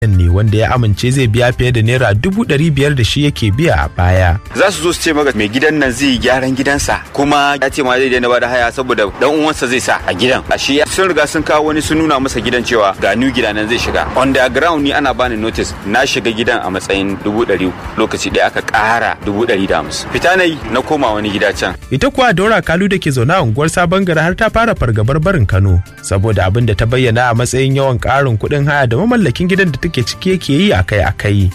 ne wanda ya amince zai biya fiye da naira dubu ɗari biyar da shi yake biya a baya. za su zo su ce maka mai gidan nan zai yi gyaran gidansa kuma ya ce ma zai daina bada haya saboda dan uwansa zai sa a gidan a shi sun riga sun kawo wani sun nuna masa gidan cewa ga new gida nan zai shiga on the ground ni ana bani notice na shiga gidan a matsayin dubu ɗari lokaci ɗaya aka ƙara dubu ɗari da hamsin fita na yi na koma wani gida can Ita kuwa Daura Kalu da ke zaune a unguwar Sabon Gari har ta fara fargabar barin Kano saboda abin da ta bayyana a matsayin yawan ƙarin kuɗin haya da mamallakin gidan da take ciki yake yi akai-akai.